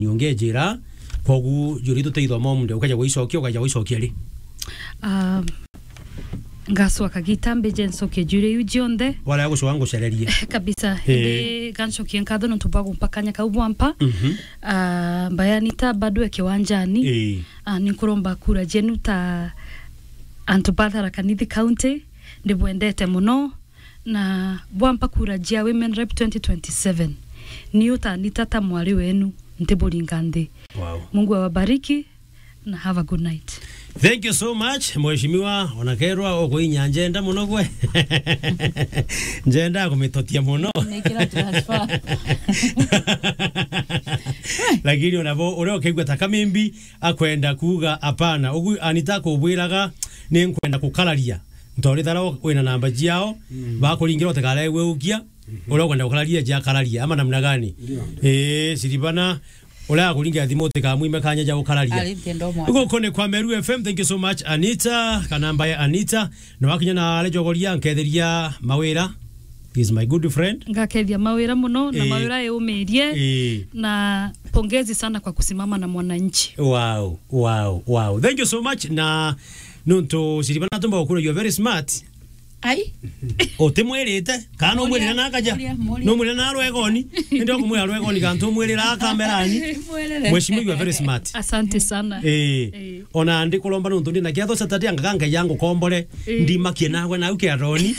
nyonge njira kogu juri tuteithwa momunde ukaja gwicokia ukaja gwicokia ri um, ngacwaka gitambe jencokie njure iu jionthe wala gucoka ngucererie kabisa Eh. indi gancokie nkatho nontu bwa gumpakanya kau bwampa Mhm. uh, mbayanita bado e kiwanjani Eh. uh, ninkuromba kura jenu ta antu bathara kanithi county ndibwendete muno na bwampa kura jia women rep 2027 ni utanita ta mwari wenu ntiburinga nthi Wow. mungu awabariki na have a good night Thank you so much mheshimiwa onakerwa ukuinya njenda muno gwe njenda kumitotia muno Nekira transfer. lakini onabo uria ukigwa takamimbi akwenda kuga hapana ugu anita kubwiraga ni nkwenda kukararia ntori thara wina namba jiao bakuringira utikare gweukia uria ukwenda kukararia ja kararia ama namna gani eh siribana uria kuringira thimu utikamwime kanya ja gukararia Ali ntendo mwana. Ugo kone kwa Meru FM thank you so much Anita kanamba ya Anita na wakinya na lejogoria nketheria mawira he is my good friend ngakethia mawira muno na Eh. mawira yumirie eh na pongezi sana kwa kusimama na mwananchi Wow, wow, wow. Thank you so much. Na nuntu siribana tumba okuro you are very smart. Ai. Otemwirite kana umwirira Muria, nakaja. muria, muria. No mwirira na rwegoni. Ndio kumwira rwegoni kantu umwirira kamerani. Mwelele. Mheshimiwa you are very smart. asante sana Eh, Eh. ona ndi kulomba nuntu ndi na kiatho satati anga kanga yangu kombore Eh. ndi makie nawe na uke aroni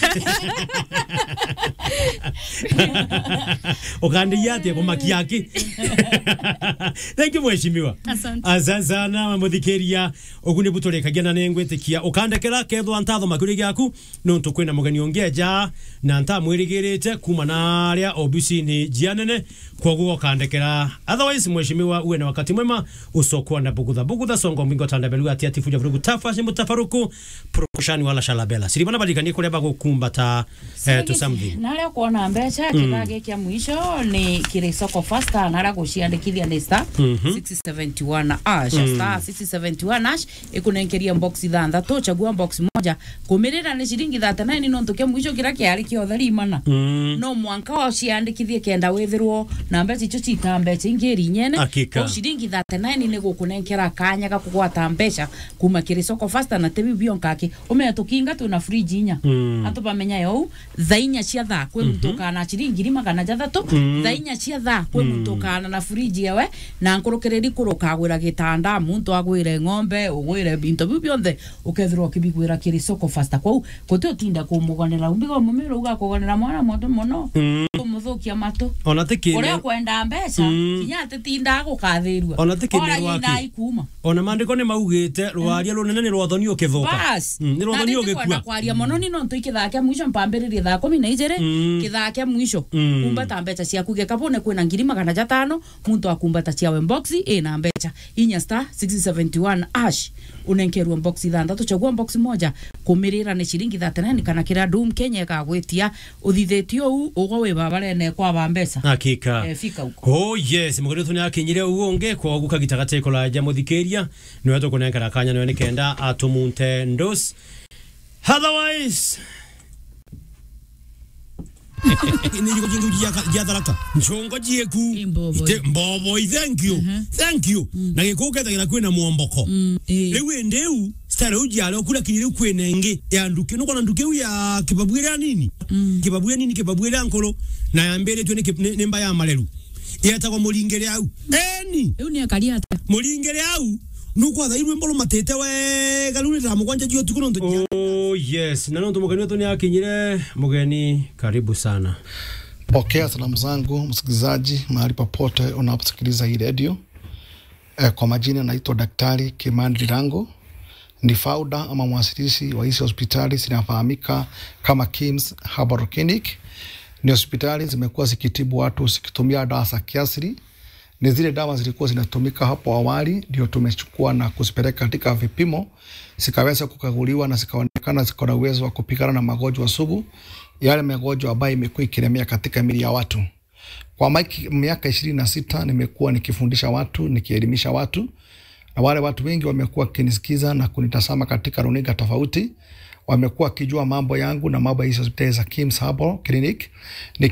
ukandi yate kumakia aki thank you mheshimiwa Asante. asante sana muthikiria ugu ni buturikagia na ningwitikia ukandekera kethwa ntatho makuri giaku nuntu kwina mugeni ungeja na ntamwirigirite kuma naria obisi-ini jianene koguo ukandekera otherwise mheshimiwa uwe na wakati mwema usokwa na bugutha bugutha songo mbingo tandabelu ati ati fuja vurugu tafashi mutafaruku prokushani wala shalabela siribana balikanie kuria bagukumbata eh, to something naria kuona mbeca kibage kia mwisho ni kiri soko fasta naria guciandikithia ni star 671 ash star 671 ash ikunenkeria box ithanthatu chagua box moja kumirira ni ciringi 39 nontu kia mwisho kira kiari kiothe rimana Mm. no mwanka uciandikithie kenda withirwo na mbeca icio cita mbeca ingiri nyene Hakika. o ciringi 39 nä gå kå nenkera kanya ga kå gwata mbeca kuma kä rä soko fasta na tebi bio nkake umenya tå kinga twä na friji inya Mm. atå bamenya yo tha inya cia thaa kwä må tå kana ciringi magana jathatå tha inya cia thaa kwä må tå kana na friji ewe na nkå rå kä rä ri kå rå kagwä ra gä tanda muntu agwä re ng'ombe å gwä re binto biu bionthe å kethirwo å kä bigwä ra kä rä soko fasta kwau gå tä å tinda kå må gonera umbiga må mä rå ugakå gonera mwana moto muno Mm. kå må thå kia matå ona å rä a tikine kwenda mbeca Mm. kinya atä tindaga gå kathä Ona ti kĩndũ rua gwaki. ikuma ona maandiko nä maugite rwaria runene nä rwathoni å kä thå bas nä rwathoni å gä kwenda kua kwaria mono ni nontu ikithaa kia mwisho mpambiririe thaa kumi na ijiri Mm. kithaa kia mwisho Mm. kumbata mbeca ciaku gekabone kwina ngiri magana jatano muntu akumbata ciawe mboxi ina mbeca inya star 671 ash unenkerwa mboxi ithanthatu chagua mboxi moja kumirira ni ciringi 39 kana kira dum kenya ikagwitia uthithitio u ugo wi babarene kwaba mbeca hakika Eh, fika huko oh yes mugore tu nyakinyire uonge kwa guka gitagate kola ja muthikiria niwe to kunenkara kanya niwe nikenda atumunte ndos otherwise niriko jingu jia tharaka nchongo jieku Imbobo. Ite- mboboi thank you thank you na gikukethagira kwina mwomboko riu indiu stara u jiale okura kinyire kwina ingi ya nduke nuko na nduke u ya kibabwira nini kibabwira nini kibabwira nkolo na yambere tu ni nimba ya maleru yetagwo muringere au eni riu ni akaria ata muringere au nukwatha irwe mbolo matete wega riu nitara mugwanja jio tuku nontu oh yes na nontu mugeni wetu ni akinyire mugeni karibu sana Pokea salamu zangu msikilizaji, mahali popote unaposikiliza hii redio. E, kwa majina naitwa Daktari Kimani Lirango, ni founder ama mwasilishi wa hizi hospitali zinafahamika kama Kims Herbal Clinic. Ni hospitali zimekuwa zikitibu watu zikitumia dawa za kiasili. Ni zile dawa zilikuwa zinatumika hapo awali, ndio tumechukua na kuzipeleka katika vipimo, zikaweza kukaguliwa na zikaonekana ziko na uwezo wa kupigana na magonjwa sugu, yale magonjwa ambayo imekuwa ikilemea katika mili ya watu. Kwa maiki- miaka ishirini na sita nimekuwa nikifundisha watu, nikielimisha watu, na wale watu wengi wamekuwa wakinisikiza na kunitazama katika runinga tofauti wamekuwa wakijua mambo yangu na mambo ya hizi hospitali za Kims Herbal Clinic. Ni kliniki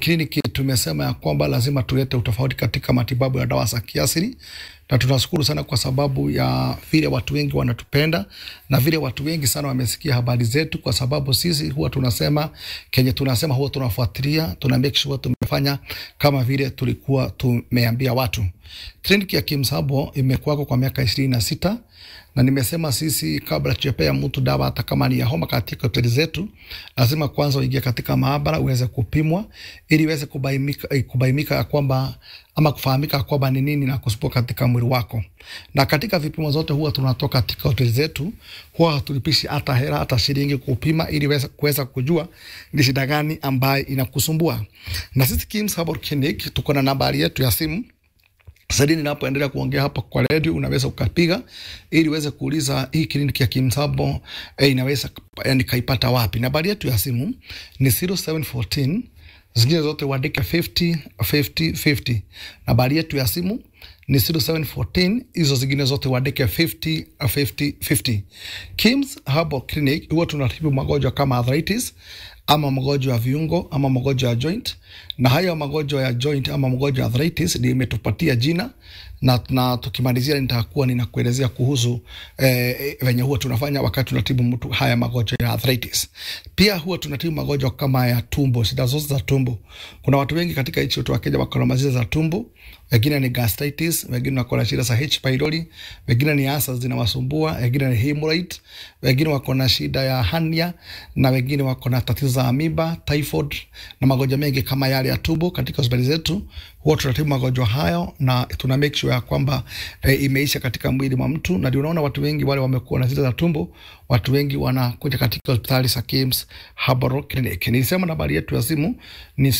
tumesema ya kwamba lazima tulete utofauti katika matibabu ya dawa za kiasili, na tunashukuru sana kwa sababu ya vile watu wengi wanatupenda na vile watu wengi sana wamesikia habari zetu, kwa sababu sisi huwa tunasema kenye tunasema, huwa tunafuatilia, tuna make sure tumefanya kama vile tulikuwa tumeambia watu. Kliniki ya Kims Herbal imekuwako kwa miaka ishirini na sita na nimesema sisi, kabla tujapea mtu dawa hata kama ni ya homa katika hoteli zetu, lazima kwanza uingie katika maabara uweze kupimwa ili iweze kubaimika, kubaimika ya kwamba ama kufahamika kwamba ni nini na kusumbua katika mwili wako. Na katika vipimo zote huwa tunatoka katika hoteli zetu, huwa hatulipishi hata hela hata shilingi kupima, ili weza kuweza kujua ni shida gani ambayo inakusumbua. Na sisi Kims Herbal Clinic tuko na nambari yetu ya simu sasa ninapoendelea kuongea hapa kwa redio, unaweza ukapiga ili uweze kuuliza hii kliniki ya Kims Herbal eh, inaweza yani kaipata wapi? Nambari yetu ya simu ni 0714 zingine zote uandike 50 50 50. Nambari yetu ya simu ni 0714 hizo zingine zote uandike 50 50 50. Kims Herbal Clinic huwa tunatibu magonjwa kama arthritis ama magonjwa ya viungo ama magonjwa ya joint, na haya magonjwa ya joint ama magonjwa ya arthritis ndio imetupatia jina na, na tukimalizia nitakuwa ninakuelezea kuhusu eh, venye huwa tunafanya wakati tunatibu mtu haya magonjwa ya arthritis. Pia huwa tunatibu magonjwa kama ya tumbo, shida zote za tumbo. Kuna watu wengi katika nchi yetu wa Kenya wako na mazida za tumbo, wengine ni gastritis, wengine wako na shida za H pylori, wengine ni asa zinawasumbua, wengine ni hemorrhoid, wengine wako na shida ya hernia na wengine wako na tatizo za amiba, typhoid na magonjwa mengi kama yale ya tumbo. Katika hospitali zetu huwa tunatibu magonjwa hayo na tuna make sure ya kwamba e, imeisha katika mwili mwa mtu, na ndio unaona watu wengi wale wamekuwa na shida za tumbo, watu wengi wanakuja katika hospitali za Kims Herbal Clinic. Nilisema nambari yetu ya simu ni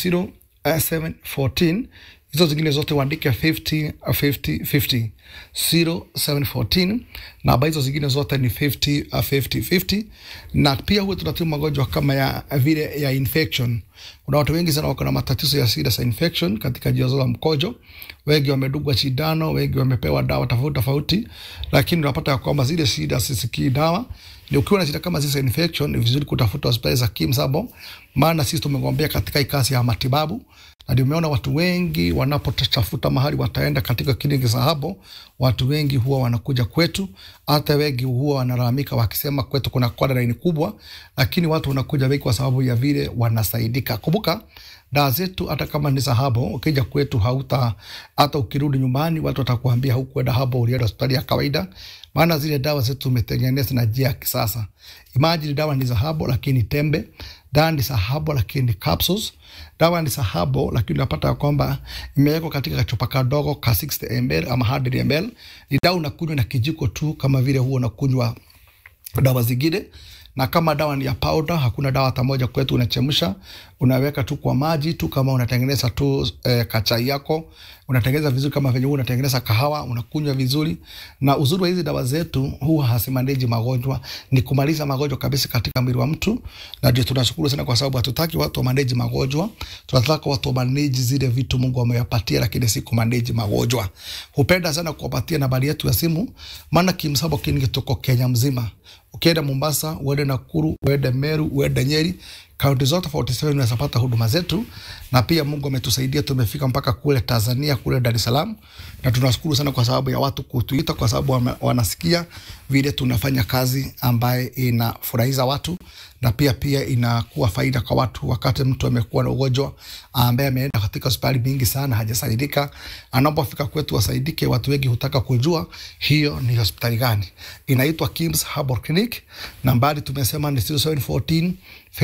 0714 hizo zingine zote uandike 50 50 50 0714 namba hizo zingine zote ni 50 50 50. Na pia huwa tunatibu magonjwa kama ya vile ya infection. Kuna watu wengi sana wako na matatizo ya shida za infection katika njia za mkojo, wengi wamedugwa sindano, wengi wamepewa dawa tofauti tofauti, lakini unapata ya kwamba zile shida sisikii dawa. Ni ukiwa na shida kama zile infection, ni vizuri kutafuta hospitali za Kims Herbal, maana sisi tumegombea katika hii kazi ya matibabu na ndio umeona watu wengi wanapotafuta mahali wataenda katika kliniki za Herbal, watu wengi huwa wanakuja kwetu. Hata wengi huwa wanalalamika wakisema kwetu kuna quadrine kubwa, lakini watu wanakuja wengi kwa sababu ya vile wanasaidika. Kumbuka dawa zetu hata kama ni za Herbal, ukija kwetu hauta, hata ukirudi nyumbani watu watakuambia hukwenda Herbal, ulienda hospitali ya kawaida, maana zile dawa zetu tumetengeneza na njia ya kisasa. Imagine dawa ni za Herbal lakini tembe, dawa ni za Herbal lakini capsules dawa ni sahabo lakini unapata ya kwamba imewekwa katika kachupa kadogo ka 60 ml ama 100 ml. Ni dawa unakunywa na kijiko tu, kama vile huwa unakunywa dawa zingine. Na kama dawa ni ya powder, hakuna dawa hata moja kwetu. Unachemsha, unaweka tu kwa maji tu, kama unatengeneza tu eh, kachai yako unatengeneza vizuri, kama venye unatengeneza kahawa, unakunywa vizuri. Na uzuri wa hizi dawa zetu huwa hasimandeji magonjwa, ni kumaliza magonjwa kabisa katika mwili wa mtu, na ndio tunashukuru sana, kwa sababu hatutaki watu wa manage magonjwa, tunataka watu wa manage zile vitu Mungu amewapatia, lakini si kumanage magonjwa. Hupenda sana kuwapatia nambari yetu ya simu, maana Kims Herbal Clinic tuko Kenya mzima. Ukienda Mombasa, uende Nakuru, uende Meru, uende Nyeri, kaunti zote 47 unaweza pata huduma zetu, na pia Mungu ametusaidia tumefika mpaka kule Tanzania, kule Dar es Salaam, na tunashukuru sana kwa sababu ya watu kutuita, kwa sababu wame- wanasikia vile tunafanya kazi ambaye inafurahiza watu na pia pia inakuwa faida kwa watu. Wakati mtu amekuwa na ugonjwa ambaye ameenda katika hospitali mingi sana hajasaidika, anapofika kwetu wasaidike. Watu wengi hutaka kujua hiyo ni hospitali gani. Inaitwa Kims Herbal Clinic, nambari tumesema ni 0714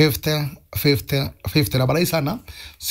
50 50 50. Nambari hii sana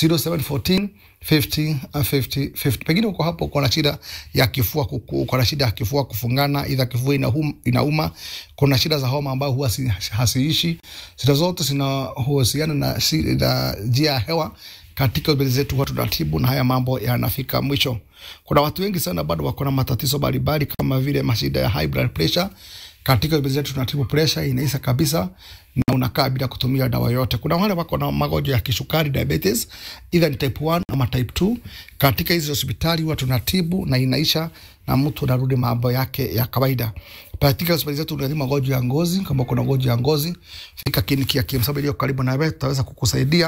0714 50 50 50. Pengine uko hapo uko na shida ya kifua, kuku- uko na shida ya kifua kufungana, idha kifua inauma, inauma. Kuna shida za homa ambayo huwa si- hasiishi. Shida zote zinahusiana na shi- na njia ya hewa katika hospitali zetu huwa tunatibu na haya mambo yanafika mwisho. Kuna watu wengi sana bado wako na matatizo mbalimbali kama vile mashida ya high blood pressure. Katika hospitali zetu tunatibu pressure, inaisha kabisa na unakaa bila kutumia dawa yote. Kuna wale wako na magonjwa ya kisukari diabetes, either ni type 1 ama type 2. Katika hizi hospitali huwa tunatibu na inaisha na mtu anarudi mambo yake ya kawaida. Katika hospitali zetu tunatibu magonjwa ya ngozi. Kama kuna magonjwa ya ngozi, fika kliniki ya Kims Herbal iliyo karibu na wewe, tutaweza kukusaidia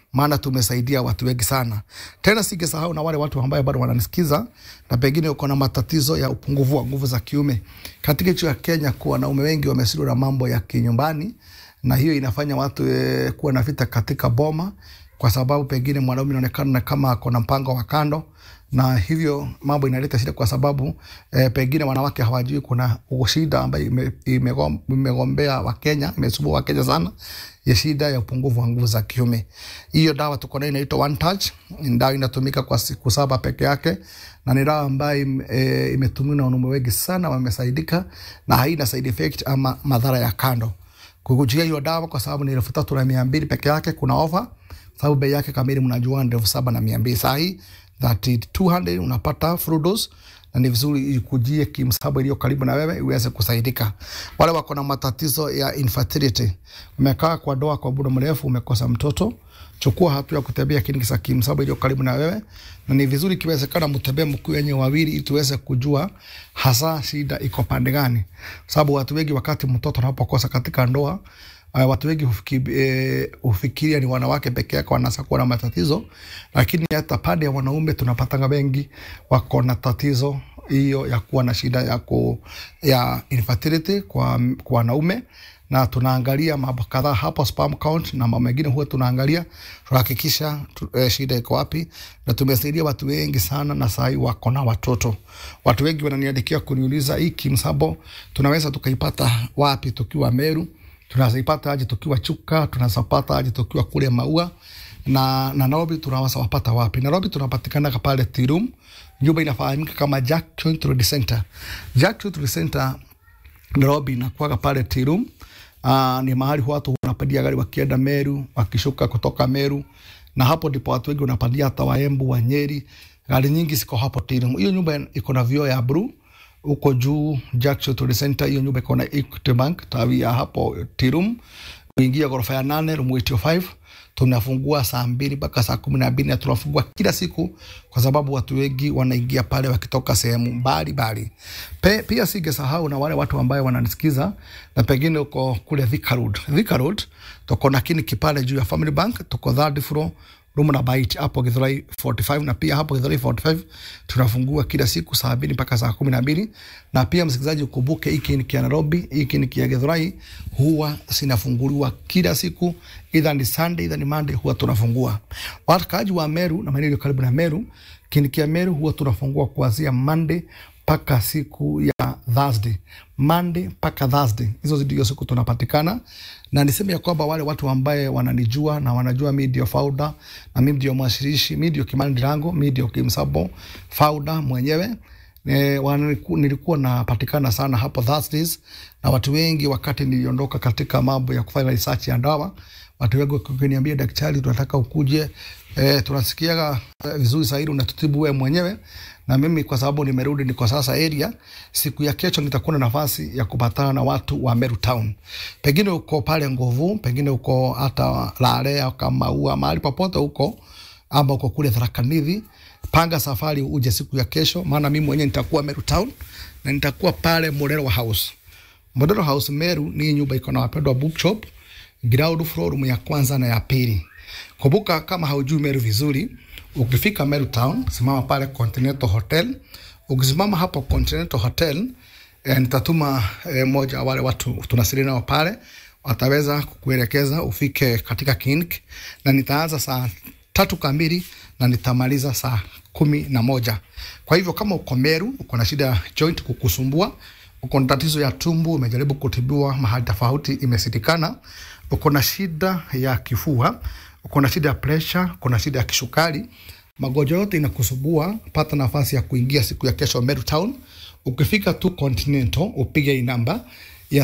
maana tumesaidia watu wengi sana. Tena singesahau na wale watu ambao bado wananisikiza na pengine uko na matatizo ya upungufu wa nguvu za kiume. Katika nchi ya Kenya, kwa wanaume wengi wamesiliwa na mambo ya kinyumbani, na hiyo inafanya watu e, kuwa na vita katika boma, kwa sababu pengine mwanaume inaonekana kama ako na mpango wa kando na hivyo mambo inaleta shida kwa sababu eh, pengine wanawake hawajui kuna shida ambayo ime- imegom- imegombea Wakenya, imesumbua Wakenya sana ya shida ya upungufu wa nguvu za kiume. Hiyo dawa tuko nayo inaitwa One Touch, ni dawa inatumika kwa siku saba peke yake, na ni dawa ambayo im- eh, imetumiwa na wanaume wengi sana, wamesaidika na haina side effect ama madhara ya kando. Kukujia hiyo dawa kwa sababu ni elfu tatu na mia mbili peke yake, kuna ofa sababu bei yake kamili mnajua ni elfu saba na mia mbili sahii that is 200 unapata full dose na ni vizuri ikujie kimsabu iliyo karibu na wewe iweze kusaidika. Wale wako na matatizo ya infertility, umekaa kwa doa kwa muda mrefu, umekosa mtoto, chukua hatua ya kutembea kliniki za kimsabu iliyo karibu na wewe, na ni vizuri ikiwezekana mtembee mkuu wenye wawili, ili tuweze kujua hasa shida iko pande gani, sababu watu wengi wakati mtoto anapokosa katika ndoa Uh, watu wengi hufiki- eh, hufikiria ni wanawake peke yake wanaweza kuwa na matatizo, lakini hata pande ya wanaume tunapatanga wengi wako na tatizo hiyo ya kuwa na shida ya, ku, ya infertility kwa, kwa wanaume na tunaangalia mambo kadhaa hapo, sperm count na mambo mengine huwa tunaangalia tuhakikisha tu, eh, shida iko wapi, na tumesaidia watu wengi sana, na saa hii wako na watoto. Watu wengi wananiandikia kuniuliza hii kimsabo tunaweza tukaipata wapi tukiwa Meru tunazipata aje tukiwa Chuka, tunazipata aje tukiwa kule Maua na, na Nairobi tunaweza wapata wapi? Nairobi tunapatikana pale Tirum, nyumba inafahamika kama Jack Joint Road Center. Jack Joint Road Center Nairobi inakuwaga pale Tirum. Uh, ni mahali watu wanapandia gari wakienda Meru, wakishuka kutoka Meru, na hapo ndipo watu wengi wanapandia hata Waembu, wa Nyeri, gari nyingi ziko hapo Tirum. Hiyo nyumba iko na vioo ya blue huko juu Jackson Tourist Center. Hiyo nyumba iko na Equity Bank tawi ya hapo Tirum, kuingia ghorofa ya nane room 805 tunafungua saa mbili mpaka saa kumi na mbili na tunafungua kila siku kwa sababu watu wengi wanaingia pale wakitoka sehemu mbalimbali. Pe- Pia singesahau na wale watu ambayo wananisikiza na pengine uko kule Thika Road. Thika Road tuko na kliniki pale juu ya Family Bank, tuko third floor room na bite hapo Githurai 45 na pia hapo Githurai 45 tunafungua kila siku saa mbili mpaka saa kumi na mbili na pia msikilizaji, ukumbuke hii kliniki ya Nairobi, hii kliniki ya Githurai huwa zinafunguliwa kila siku, either ni Sunday either ni Monday, huwa tunafungua. Wakaaji wa Meru na maeneo iliyo karibu na Meru, kliniki ya Meru huwa tunafungua kuanzia Monday mpaka siku ya Thursday, Monday mpaka Thursday. Hizo ndio siku tunapatikana, na niseme ya kwamba wale watu ambaye wananijua na wanajua mi ndio founder na mi ndio mwashirishi, mi ndio Kimani Ndirango, mi ndio Kimsabo founder mwenyewe. E, waniku, nilikuwa napatikana sana hapo Thursdays na watu wengi, wakati niliondoka katika mambo ya kufanya research ya dawa, watu wengi wakiniambia, daktari, tunataka ukuje, e, tunasikiaga eh, vizuri zaidi unatutibu wewe mwenyewe na mimi kwa sababu nimerudi niko sasa area, siku ya kesho nitakuwa na nafasi ya kupatana na watu wa Meru Town. Pengine uko pale Nguvu, pengine uko hata Lare au Kamaua, mahali popote huko, ama uko kule Tharaka Nithi, panga safari uje siku ya kesho, maana mimi mwenyewe nitakuwa Meru Town na nitakuwa pale Mulero House. Mulero House Meru ni nyumba iko na wapendwa bookshop, ground floor, room ya kwanza na ya pili. Kumbuka kama haujui Meru vizuri, ukifika Meru Town, simama pale Continental Hotel. Ukisimama hapo Continental Hotel, eh, nitatuma eh, moja wa wale watu tunasiri nao pale, wataweza kukuelekeza ufike katika clinic, na nitaanza saa tatu kamili na nitamaliza saa kumi na moja. Kwa hivyo kama uko Meru, uko na shida ya joint kukusumbua, uko na tatizo ya tumbo, umejaribu kutibiwa mahali tofauti, imesitikana, uko na shida ya kifua, uko na shida ya pressure, uko na shida ya kisukari, magonjwa yote inakusumbua, pata nafasi ya kuingia siku ya kesho Meru Town. Ukifika tu Continental, upige hii namba ya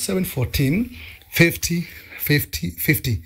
0714 50 50 50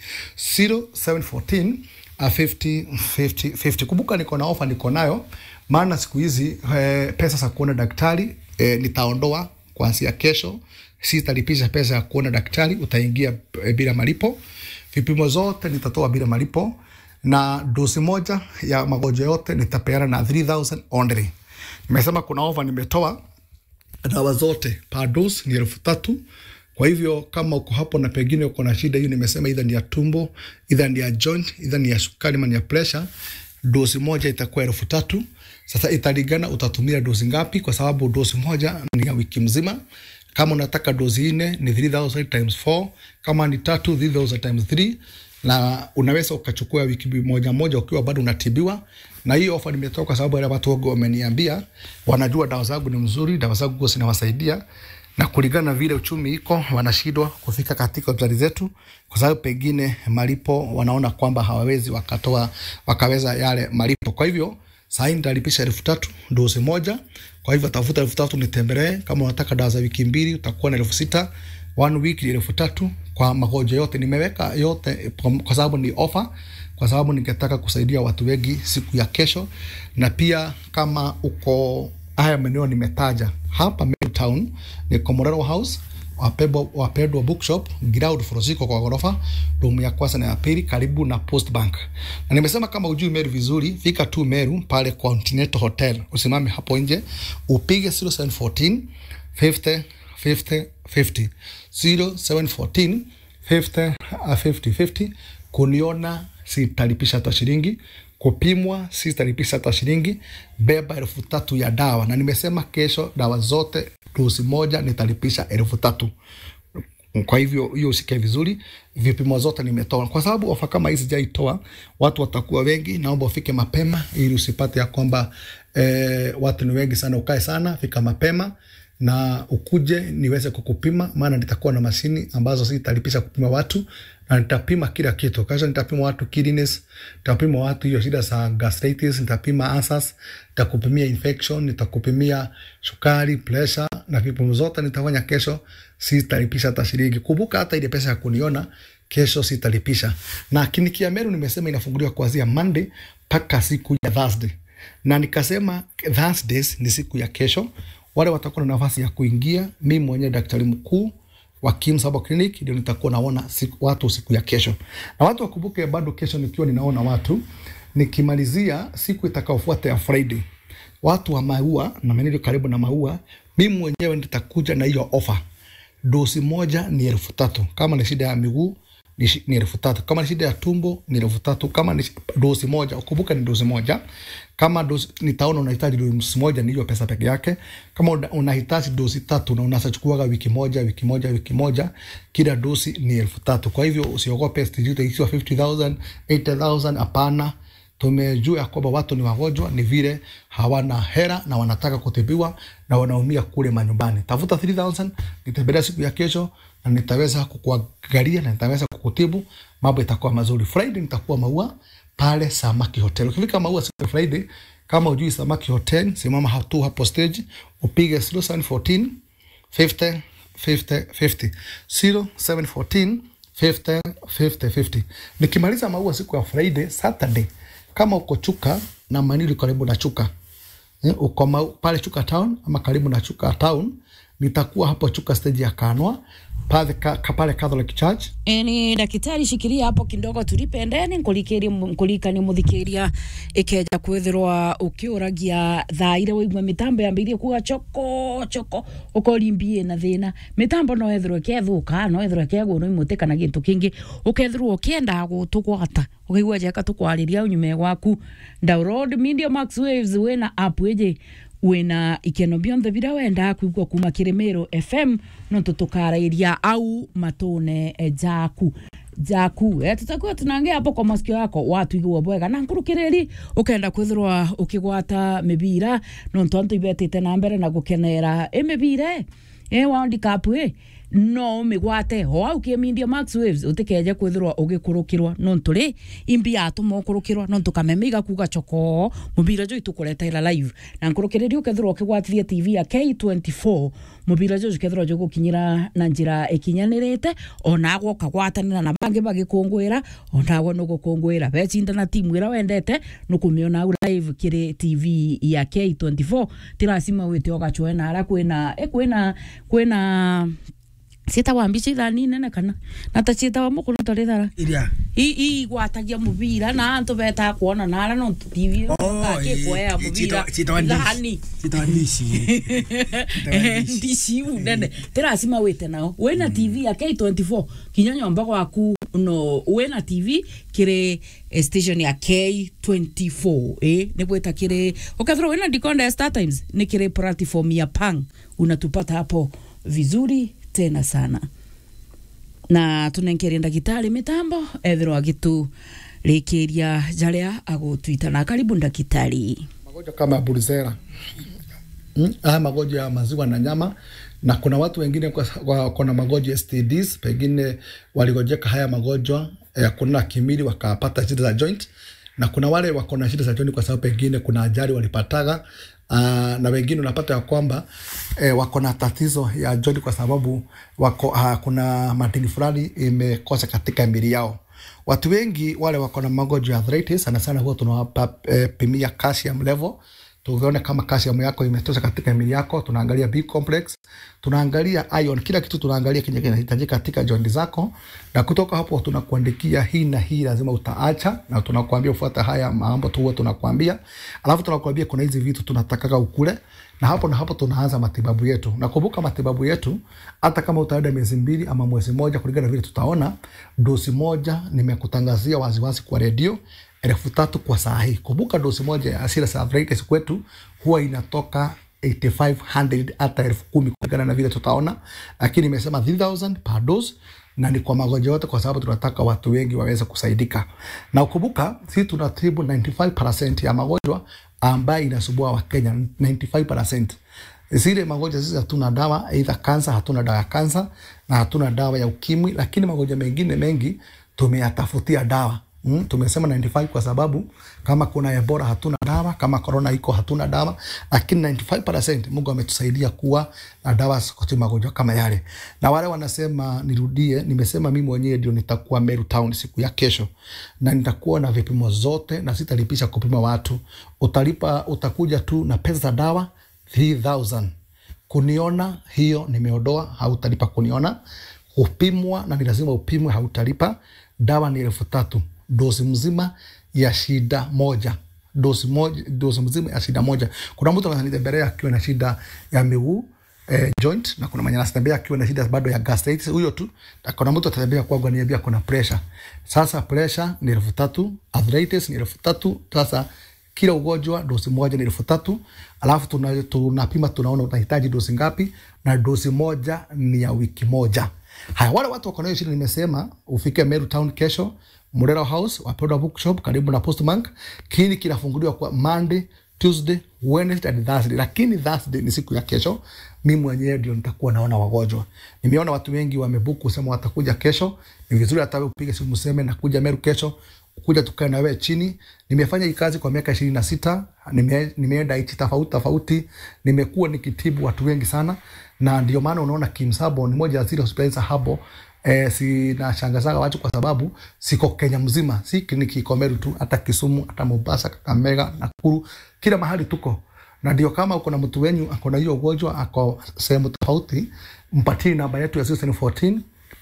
0714 uh, 50 50 50. Kumbuka niko na ofa niko nayo, maana siku hizi eh, pesa za kuona daktari eh, nitaondoa kuanzia kesho. Sitalipisha pesa ya kuona daktari, utaingia eh, bila malipo. Vipimo zote nitatoa bila malipo, na dosi moja ya magonjwa yote nitapeana na 3000 only. Nimesema kuna ofa nimetoa dawa zote per dose ni elfu tatu kwa Kwa hivyo kama uko hapo na pengine uko na shida hiyo, nimesema either ni ya tumbo, either ni ya joint, either ni ya sukari ama ni ya pressure, dosi moja itakuwa elfu tatu. Sasa italingana utatumia dosi ngapi, kwa sababu dosi moja ni ya wiki mzima. Kama unataka dosi nne ni 3000 times 4, kama ni tatu 3000 times 3 na unaweza ukachukua wiki moja moja ukiwa bado unatibiwa. Na hiyo ofa nimetoka kwa sababu wale watu wangu wameniambia, wanajua dawa zangu ni mzuri, dawa zangu zinawasaidia na kulingana na vile uchumi iko, wanashindwa kufika katika hospitali zetu kwa sababu pengine malipo wanaona kwamba hawawezi wakatoa wakaweza yale malipo. Kwa hivyo sasa hivi nitalipisha elfu tatu dozi moja. Kwa hivyo tafuta elfu tatu nitembelee. Kama unataka dawa za wiki mbili utakuwa na elfu sita one week ni elfu tatu kwa magonjwa yote. Nimeweka yote kwa, kwa sababu ni ofa, kwa sababu ningetaka kusaidia watu wengi siku ya kesho, na pia kama uko haya maeneo nimetaja hapa Town ni Komorero House Wapendwa, Wapendwa Bookshop ground floor ziko kwa ghorofa, room ya kwanza na ya pili karibu na Post Bank. Na nimesema kama ujui Meru vizuri, fika tu Meru pale Continental Hotel, usimame hapo nje upige 0714 50 50 50 0714 50 50 50 kuniona sitalipisha hata shilingi kupimwa sitalipisha hata shilingi. Beba elfu tatu ya dawa, na nimesema kesho dawa zote dosi moja nitalipisha elfu tatu. Kwa hivyo hiyo usike vizuri, vipimo zote nimetoa, kwa sababu ofa kama hizi sijaitoa, watu watakuwa wengi. Naomba ufike mapema ili usipate ya kwamba eh, watu ni wengi sana. Ukae sana, fika mapema na ukuje niweze kukupima, maana nitakuwa na mashini ambazo sitalipisha kupima watu na nitapima kila kitu. Kesho nitapima watu kidneys, nitapima watu hiyo shida za gastritis, nitapima ulcers, nitakupimia infection, nitakupimia sukari, pressure na vipimo zote nitafanya kesho. Sitalipisha hata shilingi. Kumbuka hata ile pesa ya kuniona kesho sitalipisha. Na kliniki ya Meru nimesema inafunguliwa kuanzia Monday mpaka siku ya Thursday, na nikasema Thursdays ni siku ya kesho wale watakuwa na nafasi ya kuingia. Mimi mwenyewe daktari mkuu wa Kims Herbal Clinic ndio nitakuwa naona siku, watu siku ya kesho, na watu wakumbuke bado kesho nikiwa ninaona watu, nikimalizia siku itakayofuata ya Friday, watu wa maua na maeneo karibu na maua, mimi mwenyewe nitakuja na hiyo ofa. Dosi moja ni elfu tatu kama ni shida ya miguu ni, shi- ni elfu tatu kama ni shida ya tumbo ni elfu tatu kama ni dosi moja ukumbuka ni dosi moja kama dosi, nitaona unahitaji dosi moja ni hiyo pesa peke yake kama una- unahitaji dosi tatu na unasachukuaga wiki moja wiki moja wiki moja kila dosi ni elfu tatu kwa hivyo usiogope sijui itaishiwa 50000 80000 hapana tumejua ya kwamba watu ni wagonjwa, ni vile hawana hera na wanataka kutibiwa na wanaumia kule manyumbani. Tafuta 3000 nitembelea siku ya kesho na nitaweza kukuangalia na nitaweza kukutibu, mambo itakuwa mazuri. Friday nitakuwa Maua pale Samaki Hotel. Ukifika Maua siku ya Friday, kama ujui Samaki Hotel, simama hatu hapo stage, upige 0714 50 50 50 0714 50 50 50. Nikimaliza Maua siku ya Friday, Saturday kama uko Chuka na Manili karibu na Chuka eh, uko ma, pale Chuka town ama karibu na Chuka town, nitakuwa hapo Chuka stage ya Kanwa pale ka, ka, pale Catholic Church ni ndagitari shikiria hapo kidogo tulipendeni nkulikiria nkulikani muthikiria ikeja kwithirwa ukiuragia thaa ire waigua mitambo yambirie kuga choko choko ukorimbie na thina mitambo no ethirwo ikethuka no ethirwo ikegwo no imuti kana gintu kingi ukethirwo ukienda gutugwata ukaigua jeka tukwariria unyume gwaku download media max waves wina app iji wina ikeno bionthe bira wenda kuigua kuma kirimiro fm no tutukarairia au matune eh, jaku jaku eh, tutakuwa tunaongea hapo kwa masikio yako watu igua bwega na nkurukiriri ukenda kwithirwa ukigwata mibira no ntonto ibetite na mbere na gukenera imibire eh world cup eh no umigwate ho au kiemindia max waves utikeje kwithirwa ugikurukirwa no nturi imbi atuma ukurukirwa no tukamemiga kuga choko mubira jo itukuretera live na nkurukiriri ukethirwa ukigwatithia tv ya k24 mubira jo ukethirwa jo gukinyira na njira ikinyanirite onagwo ukagwatanira na bangi bagikungwira onagwo nugukungwira becinda na timu ira wendete nukumiona au live kiri tv ya k24 tirasima wite ogachwe na ara kwina e kwina kwina ciĩtagwa mbica ithani nene kana na ta ciĩtagwa mũkũrũ tarĩ thara iria igwatagia mũbira na antũ betaga kuona na ara no tv akĩkwoya mũbira thani citawa ndici ndici iu nene tĩracima wĩte nao wĩna tv ya k24 kinya nyomba gwaku no wĩna tv kĩrĩ eh, station ya k24 eh, nĩ gwĩta kĩrĩ ukethirwo wĩna decoder ya star times nĩ kĩrĩ platform ya pang unatupata hapo vizuri tena sana na tunenkeria ndagitari mitambo ethirwo agitu rikiria jaria agutwita na karibu ndagitari magonjwa kama ya burizera mm, haya magonjwa ya maziwa na nyama na kuna watu wengine kwa- kwa- wako na magonjwa ya STDs, pengine waligojeka haya magonjwa ya kunona kimili wakapata shida za joint, na kuna wale wako na shida za joint kwa sababu pengine kuna ajali walipataga. Uh, na wengine unapata ya kwamba eh, wako na tatizo ya joint kwa sababu wako, uh, kuna madini fulani imekosa katika mili yao. Watu wengi wale wako na magonjwa ya arthritis sana sana huwa tunawapa eh, pimia calcium level tuone kama calcium yako imetosha katika mwili yako. Tunaangalia B complex, tunaangalia iron, kila kitu tunaangalia kenye kinahitajika katika jondi zako, na kutoka hapo tunakuandikia hii na hii lazima utaacha, na tunakuambia ufuata haya mambo tu huwa tunakuambia, alafu tunakuambia kuna hizi vitu tunatakaga ukule, na hapo na hapo tunaanza matibabu yetu. Nakumbuka matibabu yetu, hata kama utaenda miezi mbili ama mwezi moja, kulingana na vile tutaona, dosi moja nimekutangazia waziwazi kwa redio elfu tatu kwa saa hii. Kumbuka dosi moja ya Serious Arthritis kwetu huwa inatoka 8500 hata elfu kumi kulingana na vile tutaona, lakini imesema 3000 per dose na ni kwa magonjwa yote, kwa sababu tunataka watu wengi waweze kusaidika. Na ukumbuka sisi tunatibu 95% ya magonjwa ambayo inasumbua Wakenya 95% zile magonjwa sisi hatuna dawa, aidha kansa, hatuna dawa ya kansa na hatuna dawa ya ukimwi, lakini magonjwa mengine mengi tumeyatafutia dawa. Mm, tumesema 95 kwa sababu kama kuna Ebola hatuna dawa, kama corona iko hatuna dawa, lakini 95% Mungu ametusaidia kuwa na dawa kwa magonjwa kama yale. Na wale wanasema nirudie, nimesema mimi mwenyewe ndio nitakuwa Meru Town siku ya kesho, na nitakuwa na vipimo zote na sitalipisha kupima watu. Utalipa, utakuja tu na pesa za dawa 3000 kuniona, hiyo nimeodoa, hautalipa kuniona. Kupimwa na ni lazima upimwe, hautalipa. Dawa ni elfu tatu dosi mzima ya shida moja dosi moja, dosi mzima ya shida moja. Kuna mtu ananitembelea akiwa na shida ya miguu eh, joint na kuna mwenye anatembea akiwa na shida bado ya gastritis, huyo tu. Na kuna mtu atatembea kwangu aniambia kuna pressure. Sasa pressure ni elfu tatu, arthritis ni elfu tatu. Sasa kila ugonjwa dosi moja ni elfu tatu alafu tuna- tunapima tunaona unahitaji dosi ngapi, na dosi moja ni ya wiki moja. Haya, wale watu wako na hiyo shida, nimesema ufike Meru Town kesho, Murera House, Wapendwa Bookshop karibu na Postbank. Kini kinafunguliwa kwa Monday, Tuesday, Wednesday and Thursday, lakini Thursday ni siku ya kesho. Mimi mwenyewe ndio nitakuwa naona wagonjwa. Nimeona watu wengi wamebuku kusema watakuja kesho. Ni vizuri hata wewe upige simu useme nakuja Meru kesho, kuja tukae na wewe chini. Nimefanya hii kazi kwa miaka ishirini na sita. Nime, nimeenda nchi tofauti tofauti, nimekuwa nikitibu watu wengi sana, na ndio maana unaona Kimsabo ni moja ya zile hospitali za habo eh, sinashangazaga watu kwa sababu siko Kenya mzima, si kliniki iko Meru tu, hata Kisumu, hata Mombasa, Kakamega, Nakuru, kila mahali tuko na ndio kama uko na mtu wenyu ako na hiyo ugonjwa ako sehemu tofauti, mpatie namba yetu ya 0714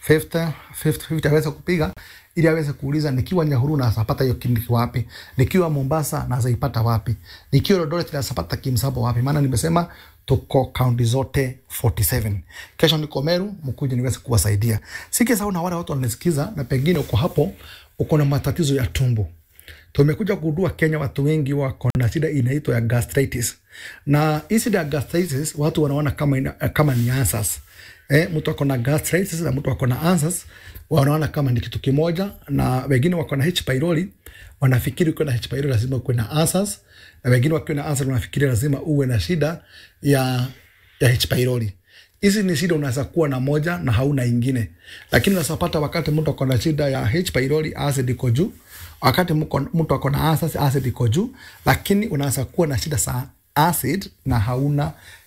50 50 50 aweze kupiga ili aweze kuuliza nikiwa Nyahururu nasapata hiyo kliniki wapi, nikiwa Mombasa nazaipata wapi, nikiwa Eldoret nasapata Kimsabo wapi? Maana nimesema tuko kaunti zote 47. Kesho niko Meru, mkuje niweze kuwasaidia. Sikisahau na wale watu wanasikiza, na pengine uko hapo uko na matatizo ya tumbo tumekuja kugundua Kenya watu wengi wako na shida inaitwa ya gastritis, na hii shida ya gastritis watu wanaona kama, ina, kama ni answers. Eh, mtu ako na gastritis na mtu ako na answers wanaona kama ni kitu kimoja, na wengine wako na H pylori wanafikiri ukiwa na H pylori lazima uwe na answers, na wengine wakiwa na answers wanafikiri lazima uwe na shida ya, ya H pylori. Hizi ni shida unaweza kuwa na moja na hauna ingine, lakini unaweza pata wakati mtu ako na shida ya H pylori, acid iko juu wakati mko- mtu ako na acid, acid iko juu, lakini unaweza kuwa na shida za acid na hauna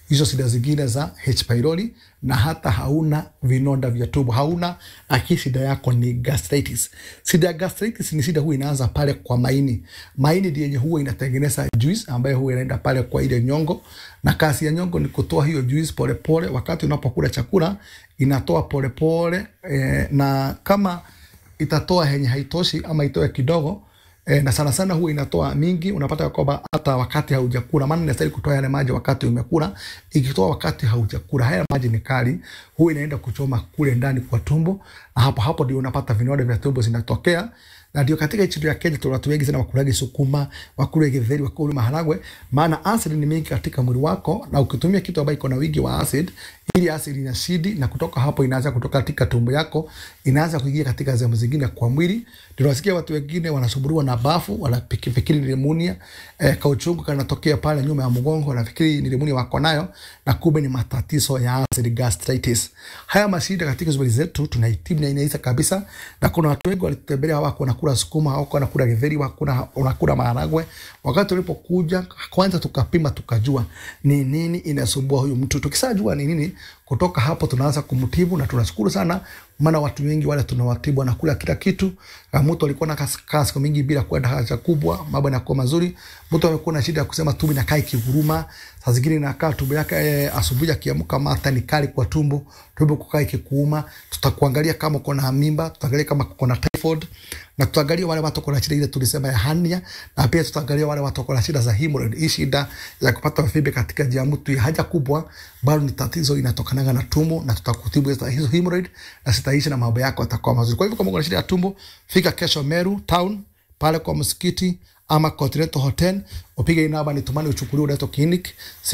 hizo shida zingine za H pylori na hata hauna vinonda vya tumbo, hauna lakini shida yako ni gastritis. Shida ya gastritis ni shida huwa inaanza pale kwa maini. Maini ndiyo yenye huwa inatengeneza juice ambayo huwa inaenda pale kwa ile nyongo, na kazi ya nyongo ni kutoa hiyo juice polepole. Wakati unapokula chakula inatoa polepole eh, na kama itatoa henye haitoshi ama itoe kidogo E, na sana sana huwa inatoa mingi. Unapata kwamba hata wakati haujakula, maana inastahili kutoa yale maji wakati umekula. Ikitoa wakati haujakula, haya maji ni kali, huwa inaenda kuchoma kule ndani kwa tumbo, na hapo hapo ndio unapata vinonda vya tumbo zinatokea na ndio katika nchi ya Kenya tuna watu wengi sana wakulagi sukuma, wakule githeri, wakule maharagwe, maana acid ni mingi katika mwili wako, na ukitumia kitu ambacho iko na wingi wa acid, ili acid inasidi na kutoka hapo inaanza kutoka katika tumbo yako, inaanza kuingia katika sehemu zingine kwa mwili. Ndio nasikia watu wengine wanasumbuliwa na bafu, wanafikiri ni pneumonia, eh, kauchungu kanatokea pale nyuma ya mgongo, wanafikiri ni pneumonia wako nayo, na kumbe ni matatizo ya acid gastritis. Haya mashida katika hospitali zetu tunaitibu na inaisha kabisa, na kuna watu wengi walitembelea wako na wanakula sukuma au wanakula githeri, wanakula maharagwe. Wakati ulipokuja kwanza, tukapima tukajua ni nini inasumbua huyu mtu. Tukisajua ni nini, kutoka hapo tunaanza kumtibu, na tunashukuru sana, maana watu wengi wale tunawatibu wanakula kila kitu. Mtu alikuwa na kaa siku mingi bila kwenda haja kubwa, mambo yanakuwa mazuri. Mtu amekuwa na shida ya kusema tumbo inakaa ikiguruma, saa zingine inakaa tumbo yake eh, asubuhi akiamka mata ni kali kwa tumbo, tumbo kukaa ikikuuma. Tutakuangalia kama uko na mimba, tutaangalia kama uko na typhoid na tutaangalia wale watu kuna shida ile tulisema ya hernia, na pia tutaangalia wale watu kuna shida za hemorrhoid. Hii shida ya kupata fibe katika njia ya mtu ya haja kubwa, bado ni tatizo inatokana na tumbo, na tutakutibu hizo hemorrhoid na sitaishi na mambo yako yatakuwa mazuri. Kwa hivyo kama una shida ya tumbo, fika kesho Meru town pale kwa msikiti ama Continental Hotel, upige namba nitumani uchukuliwe unaitwa clinic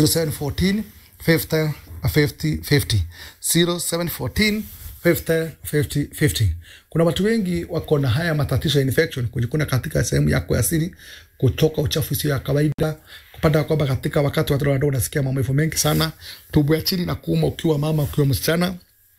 0714 50 50 50 0714 50, 50, 50. Kuna watu wengi wako na haya matatizo ya infection, kujikuna katika sehemu yako ya siri, kutoka uchafu sio ya kawaida, kupata kwamba katika wakati watoto wadogo unasikia maumivu mengi sana, tumbo ya chini na kuuma ukiwa mama, ukiwa msichana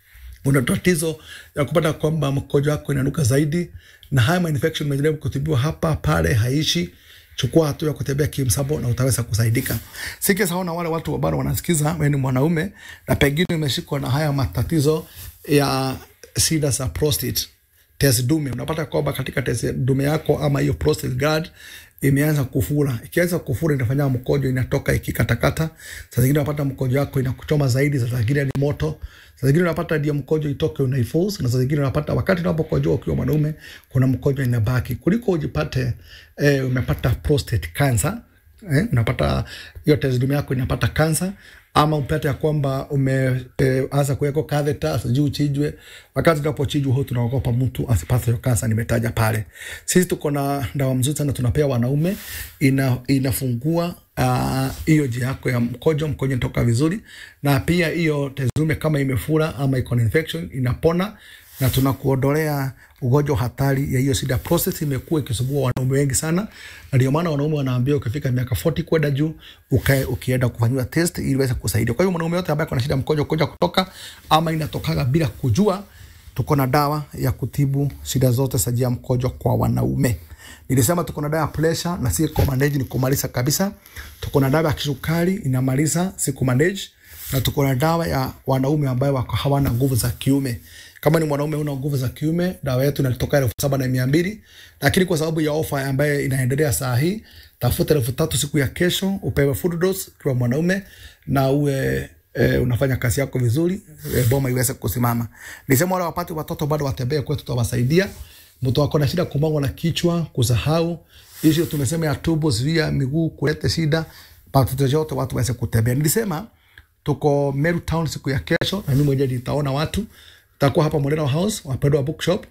una tatizo ya kupata kwamba mkojo wako inanuka zaidi, na haya infection umejaribu kutibiwa hapa pale, haishi chukua hatua ya kutembea kimsabo na utaweza kusaidika. Sikia saona wale watu bado wanasikiza, wewe ni mwanaume na pengine umeshikwa na haya matatizo ya shida za prostate, tezi dume. Unapata kwamba katika tezi dume yako ama hiyo prostate gland imeanza kufura. Ikianza kufura inafanya mkojo inatoka ikikatakata. Saa zingine unapata mkojo wako inakuchoma zaidi, saa zingine ni moto. Saa zingine unapata ndio mkojo itoke unaiforce, na saa zingine unapata wakati unapokojoa ukiwa mwanaume kuna mkojo inabaki. Kuliko ujipate eh, umepata prostate cancer eh, unapata hiyo tezi dume yako inapata kansa ama upate ya kwamba umeanza e, kuweko catheter sijui uchijwe. Wakati unapochijwa huo tunaogopa mtu asipate hiyo kansa nimetaja pale. Sisi tuko na dawa mzuri sana tunapea wanaume, ina, inafungua hiyo uh, njia yako ya mkojo, mkojo inatoka vizuri, na pia hiyo tezi dume kama imefura ama iko na infection inapona na tunakuondolea ugonjwa hatari ya hiyo shida. Prostate imekuwa ikisumbua wanaume wengi sana, na ndio maana wanaume wanaambiwa ukifika miaka 40 kwenda juu ukae ukienda kufanyiwa test ili iweze kusaidia. Kwa hiyo mwanaume yote ambaye ana shida mkojo kuja kutoka ama inatokaga bila kujua, tuko na dawa ya kutibu shida zote za njia ya mkojo kwa wanaume. Nilisema tuko na dawa ya pressure na si kumanage, ni kumaliza kabisa. Tuko na dawa ya kisukari inamaliza, si kumanage, na tuko na dawa ya wanaume ambayo wako hawana nguvu za kiume kama ni mwanaume una nguvu za kiume, dawa yetu inatoka elfu saba na mia mbili lakini kwa sababu ya ofa ambayo inaendelea saa hii, tafuta elfu tatu siku ya kesho, upewe full dose kwa mwanaume na uwe e, unafanya kazi yako vizuri e, boma iweze kusimama. Nisema wale wapate watoto bado watembee kwetu, tutawasaidia. Mtu wako na shida kumangwa na kichwa, kusahau hizo tumesema ya tumbo, zuia miguu kuleta shida, matatizo yote watu waweze kutembea. Nilisema tuko Meru Town siku ya kesho, na mimi mwenyewe nitaona watu takuwa hapa Modena House wapendwa bookshop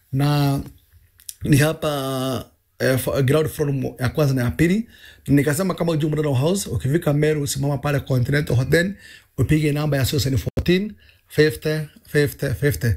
na ni hapa eh, ground floor ya kwanza na ya pili. Nikasema kama ujue Modena House, ukifika Meru simama pale Continental Hotel, upige namba ya 14 50 50 50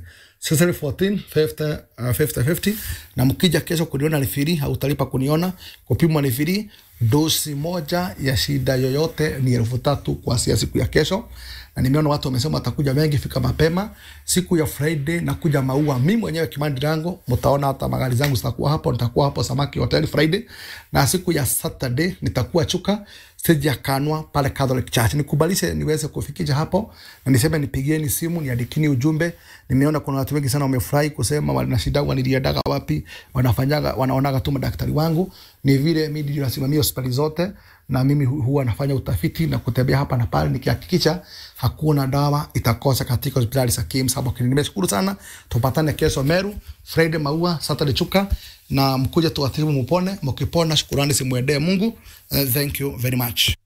14 50 uh, 50 50 na mkija kesho kuniona ni free, hautalipa kuniona. Kupimwa ni free. Dosi moja ya shida yoyote ni elfu tatu kuanzia siku ya kesho, na nimeona watu wamesema watakuja wengi, fika mapema. Siku ya Friday nakuja Maua, mimi mwenyewe Kimandi Rango, mtaona hata magari zangu zitakuwa hapo, nitakuwa hapo Samaki Hotel Friday, na siku ya Saturday nitakuwa Chuka stage ya Kanwa pale Catholic Church. Nikubalishe niweze kufikisha hapo na niseme nipigieni simu niandikini ujumbe. Nimeona kuna watu wengi sana wamefurahi kusema wana shida waniliendaga wapi, wanafanyaga wanaonaga tu madaktari wangu. Ni vile mimi ndio nasimamia hospitali zote na mimi hu- huwa nafanya utafiti na kutembea hapa na pale nikihakikisha hakuna dawa itakosa katika hospitali za KIMS hapo Kenya. Nimeshukuru sana, tupatane kesho Meru, Friday Maua, Saturday Chuka na mkuje tuwatibu mupone. Mkipona shukurani simwendee Mungu. Uh, thank you very much.